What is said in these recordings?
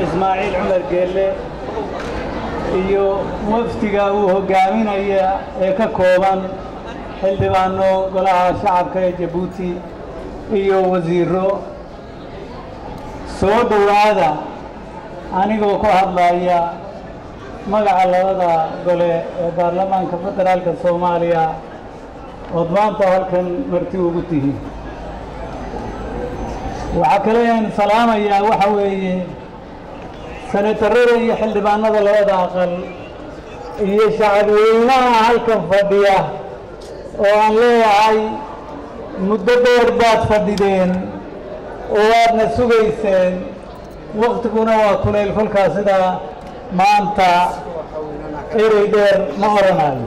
ismaaciil cumar geelle iyo wafdiga uu hoggaaminaya ee ka kooban xildhibaano golaha shacabka ee jabuuti iyo wasiiro soo dhowaada anigoo ku hadlaya magaca labada gole ee baarlamaanka federaalka soomaaliya ood maanta halkan marti ugu tihiin waxaa kale aan salaamayaa waxa weeye senatarada iyo xildhibaanada labada aqal iyo shacabweynaha halkan fadhiya oo aan leeyahay muddo dheer baad fadhideen oo waadna sugayseen waktiguna waa kulayl kolkaa sidaa maanta erey dheer ma oranayo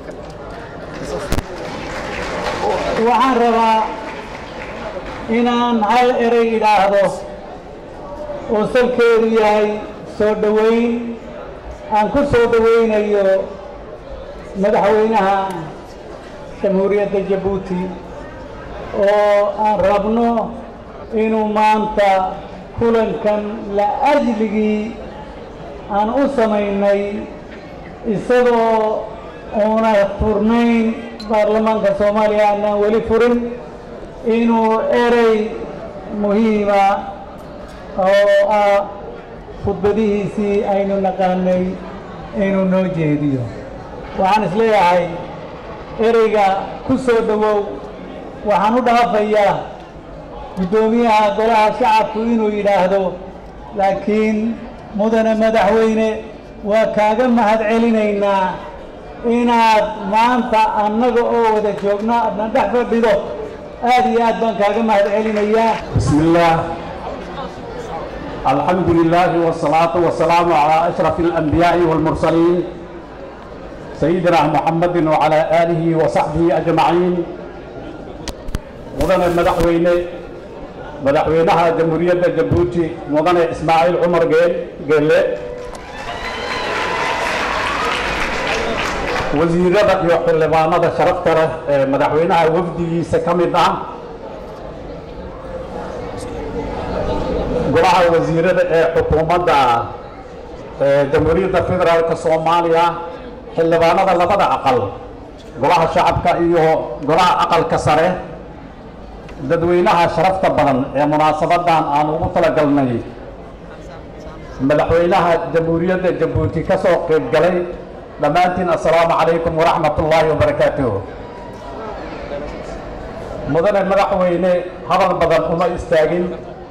waxaan rabaa inaan hal erey idhaahdo oo salkeedu yahay soo dhoweyn aan ku soo dhoweynayo madaxweynaha jamhuuriyadda jabuuti oo aan rabno inuu maanta kulankan la ajligii aan u samaynay isagoo uuna furnayn baarlamaanka soomaaliya aanaan weli furin inuu erey muhiima oo ah khudbadihiisii aynu naqaanay inuu noo jeediyo waxaan isleeyahay ereyga ku soo dhowow waxaan u dhaafayaa guddoomiyaha golaha shacabku inuu yidhaahdo laakiin mudane madaxweyne waa kaaga mahad celinaynaa inaad maanta annaga oo wada joogno aadna dhex fadhido aad iyo aad baan kaaga mahad celinayaa بسم الله الحمد لله والصلاة والسلام على أشرف الأنبياء والمرسلين سيدنا محمد وعلى آله وصحبه أجمعين مدن المدحوينة مدحوينها جمهورية جبوتي مدن إسماعيل عمر جيل جيل wasiirada iyo xildhibaanada sharafta leh ee madaxweynaha wafdigiisa ka mid ah golaha wasiirada ee xukuumadda ee jamhuuriyadda federaalka soomaaliya xildhibaanada labada aqal golaha shacabka iyo golaha aqalka sare dadweynaha sharafta badan ee munaasabadan aan ugu talagalnay madaxweynaha jamhuuriyadda jabuuti ka soo qayb galay dhammaantiin assalaamu calaykum waraxmat ullaahi wabarakaatuh mudane madaxweyne hadal badan uma istaagin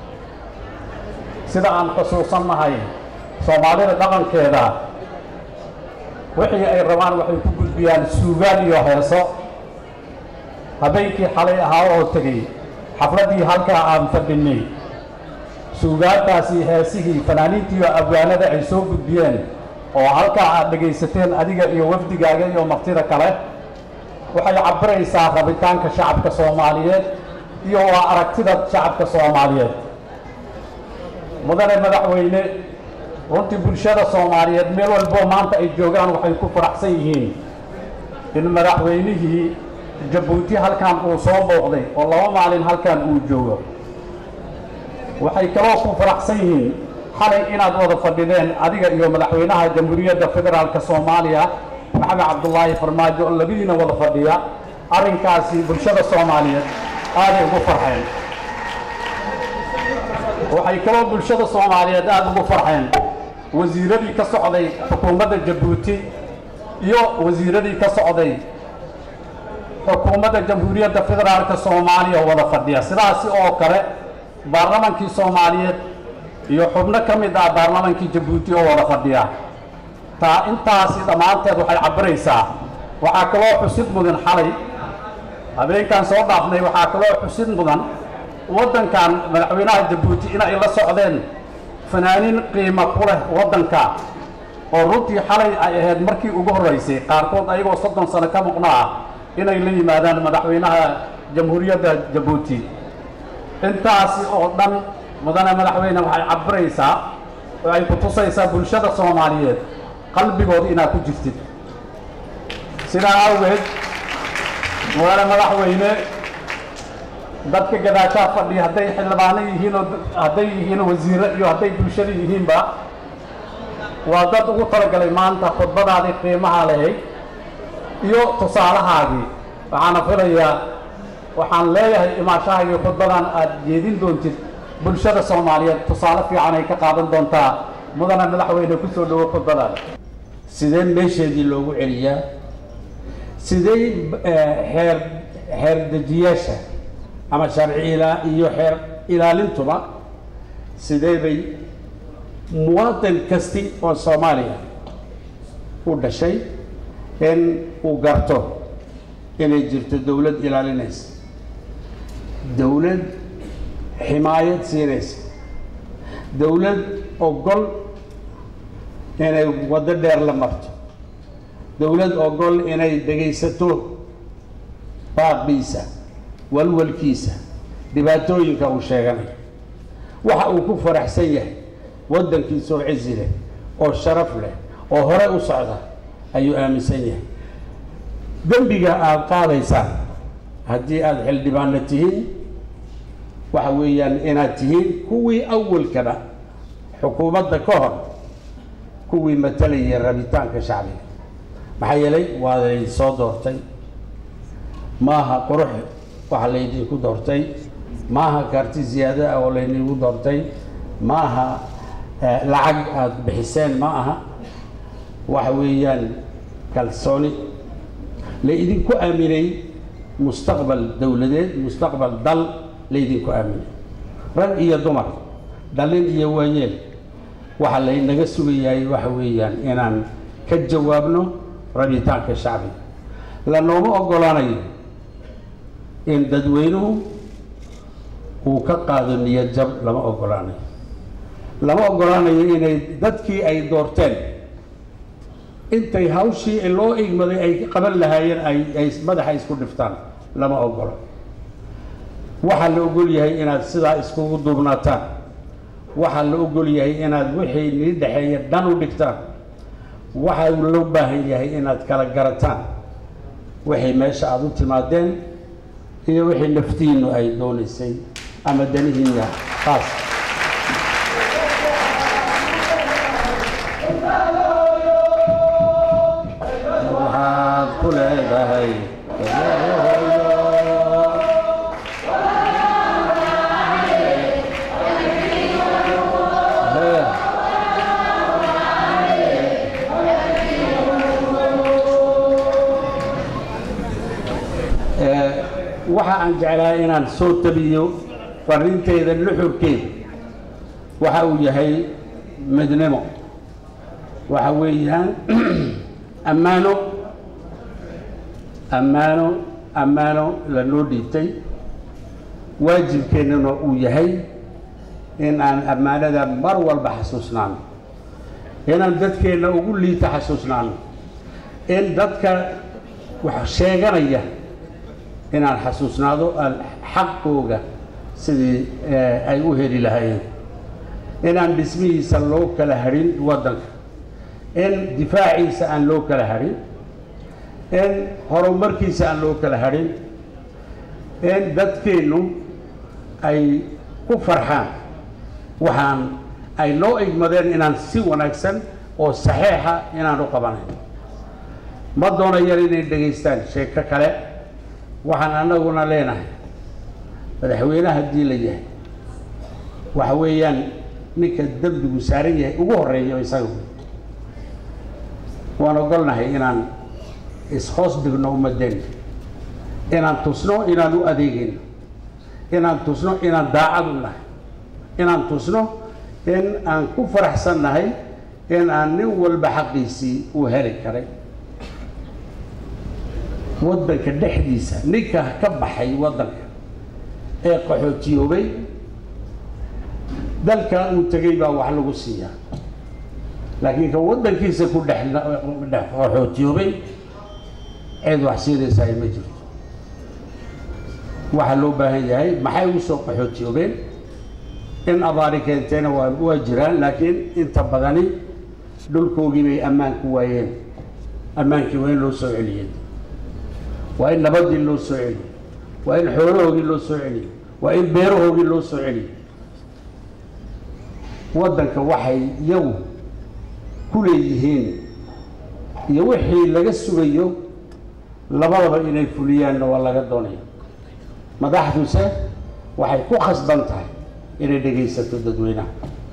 sida aan xusuusannahay soomaalida dhaqankeeda wixii ay rabaan waxay ku gudbiyaan suugaan iyo heeso habeenkii xalay ahaa oo tegey xafladdii halkaa aan fadhinay suugaantaasi heesihii fanaaniintii iyo abwaanada ay soo gudbiyeen oo halkaa aad dhegaysateen adiga iyo wafdigaaga iyo martida kale waxay cabiraysaa rabitaanka shacabka soomaaliyeed iyo waa aragtida shacabka soomaaliyeed mudane madaxweyne runtii bulshada soomaaliyeed meel walboo maanta ay joogaan waxay ku faraxsan yihiin in madaxweynihii jabuuti halkan uu soo booqday oo laba maalin halkan uu joogo waxay kaloo ku faraxsan yihiin xalay inaad wada fadhideen adiga iyo madaxweynaha jamhuuriyadda federaalka soomaaliya maxamed cabdulaahi farmaajo oo labadiina wada fadhiya arrinkaasi bulshada soomaaliyeed aaday ugu farxeen waxay kaloo bulshada soomaaliyeed aada ugu farxeen wasiiradii ka socday xukuumadda jabuuti iyo wasiiradii ka socday xukuumadda jamhuuriyadda federaalka soomaaliya wada fadhiya sidaasi oo kale baarlamankii soomaaliyeed iyo xubno ka mid ah baarlamankii jabuuti oo wada fadhiya taa intaasi dhammaanteed waxay cabiraysaa waxaa kaloo xusid mudan xalay habeenkan soo dhaafnay waxaa kaloo xusid mudan waddankan madaxweynaha jabuuti inay la socdeen fanaaniin qiimo ku leh waddanka oo runtii xalay ay ahayd markii ugu horraysay qaarkood ayagoo soddon sano ka muqnaa inay la yimaadaan madaxweynaha jamhuuriyadda jabuuti intaasi oo dhan mudane madaxweyne waxay cabiraysaa oo ay ku tusaysaa bulshada soomaaliyeed qalbigooda inaad ku jirtid sidaa awgeed mudane madaxweyne dadka gadaashaa fadhiya hadday xildhibaano yihiin oo hadday yihiin wasiiro iyo hadday bulshada yihiinba waa dad ugu talagalay maanta khudbadaadii qiimaha lahayd iyo tusaalahaagii waxaana filayaa waxaan leeyahay imaashahaagii khudbadan aad jeedin doontid bulshada soomaaliyeed tusaale fiican ay ka qaadan doontaa mudana madaxweyne ku soo dhowo khudbadaada sidee meesheedii loogu celiyaa sidee xeer xeer dejiyaasha ama sharci ilaa iyo xeer ilaalintuba sidee bay muwaadin kasti oo soomaaliya u dhashay in uu garto inay jirto dowlad ilaalinaysa dowlad ximaayad siinaysa dowlad ogol inay waddo dheer la marto dowlad ogol inay dhegaysato baaqiisa walwalkiisa dhibaatooyinka uu sheeganayo waxa uu ku faraxsan yahay waddankiisa oo cizi leh oo sharaf leh oo hore u socda ayuu aaminsan yahay dembiga aada qaadaysaan haddii aada xildhibaanna tihiin waxa weeyaan inaad tihiin kuwii awalkana xukuumadda ka hor kuwii matalayay rabitaanka shacbiga maxaa yeelay waa laydin soo doortay maaha qurux waxa laydinku doortay maaha karti ziyaado ah oo laydinku doortay maaha lacag aada bixiseen ma aha waxa weeyaan kalsooni laydinku aaminay mustaqbal dowladeed mustaqbal dal laydinku aaminay rag iyo dumar dhalin iyo waayeel waxaa laynaga sugayahay waxa weeyaan inaan ka jawaabno rabitaanka shacbiga lanooma oggolaanayo in dadweynuhu uu ka qaado niyad jab lama oggolaanayo lama oggolaanayo inay dadkii ay doorteen intay hawshii loo igmaday ay qaban lahaayeen ay ay madaxa isku dhiftaan lama oggolo waxaa la ogol yahay inaad sidaa iskugu duubnaataan waxaa la ogol yahay inaad wixii nii dhexeeya dhan u dhigtaan waxaa loo baahan yahay inaad kala garataan wixii meesha aada u timaadeen iyo wixii naftiinnu ay doonaysay ama danihiinna qaas waxaad ku leedahay waxa aan jeclahay inaan soo tabiyo fariinteyda nuxurkeeda waxa uu yahay midnimo waxa weeyaan ammaano ammaano ammaano lanoo dhiibtay waajibkeennana uu yahay in aan ammaanada mar walba xasuusnaano inaan dadkeenna ugu liita xasuusnaano in dadka wax sheeganaya inaan xasuusnaado xaqooga sidii ay u heli lahaayeen inaan dhismihiisa loo kala hadhin waddanka in difaaciisa aan loo kala hadhin in horumarkiisa aan loo kala hadhin in dadkeennu ay ku farxaan waxaan ay noo igmadeen inaan si wanaagsan oo saxiixa inaan u qabanayn ma doonayaan inay dhegaystaan sheeko kale waxaan annaguna leenahay madaxweyne haddii la yahay waxa weeyaan ninka dembigu saaran yahay ugu horreeyo isaga waan ogolnahay inaan is-hoos dhigno ummadeen inaan tusno inaan u adeegayno inaan tusno inaan daacad u nahay inaan tusno in aan ku faraxsan nahay in aan nin walba xaqiisii uu heli karay waddanka dhexdiisa ninka ka baxay waddanka ee qaxootiyoobay dalka uu tegay baa wax lagu siiyaa laakiin ka waddankiisa ku dhex dhex qaxootiyoobay cid wax siinaysa ay ma jirto waxaa loo baahan yahay maxay u soo qaxootiyoobeen in abaari keenteena waa waa jiraan laakiin inta badani dhulkoogii bay ammaan ku waayeen ammaankii waa in loo soo celiyey waa in nabadii loo soo celiyo waa in xoolahoogii loo soo celiyo waa in beerahoodii loo soo celiyo waddanka waxay iyagu ku leeyihiin iyo wixii laga sugayo labadaba inay fuliyaanna waa laga doonaya madaxduse waxay ku khasban tahay inay dhegaysato dadweynaha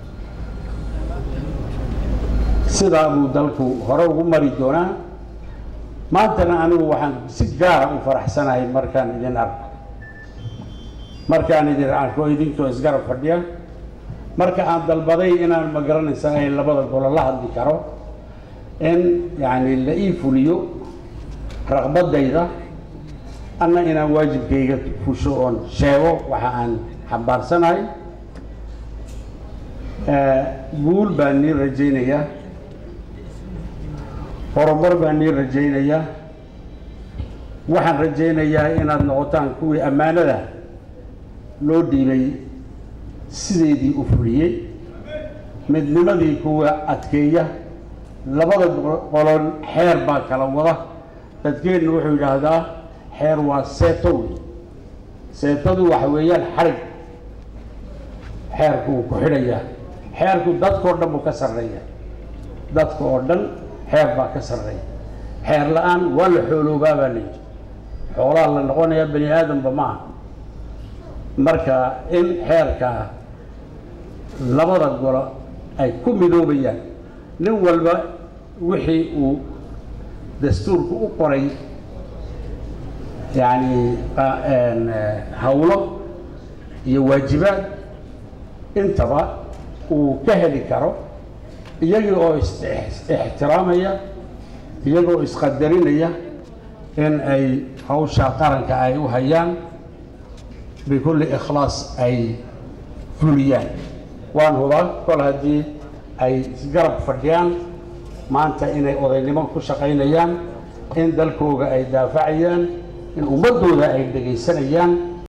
sidaa buu dalku hore ugu mari doonaa maantana anigu waxaan si gaara u faraxsanahay markaan idin arko markaan idin arko idinkoo isgarab fadhiya marka aan dalbaday inaan ma garanaysa ay labada golo la hadli karo in yacni la ii fuliyo raqbadayda anna inaan waajibkayga fusho oon sheego waxa aan xambaarsanahay guul baan nii rajaynayaa horumar baan nii rajaynayaa waxaan rajaynayaa inaad noqotaan kuwii ammaanada loo dhiibay sideedii u fuliyey midnimadii kuwa adkeeya labada qolon xeer baa kala wada dadkeennu wuxuu yidhaahdaa xeer waa seeto wey seetadu waxa weeyaan xarig xeerku wuu ku xidhayaa xeerku dadkao dhan buu ka sarreeya dadka oo dhan xeer baa ka sarreeya xeer la-aan waa la xooloobaa baa layidhi xoolaha la noqonayaa bani aadamba ma aha marka in xeerka labada golo ay ku midoobayaan nin walba wixii uu dastuurku u qoray yacni hawlo iyo waajibaad intaba uu ka heli karo iyagii oo is-ixtiraamaya iyagoo isqadarinaya in ay hawsha qaranka ay u hayaan bikulli ikhlaas ay fuliyaan waan hubaa kol haddii ay isgarab fadhiyaan maanta inay odaynimo ku shaqaynayaan in dalkooga ay daafacayaan in ummaddooda ay dhegaysanayaan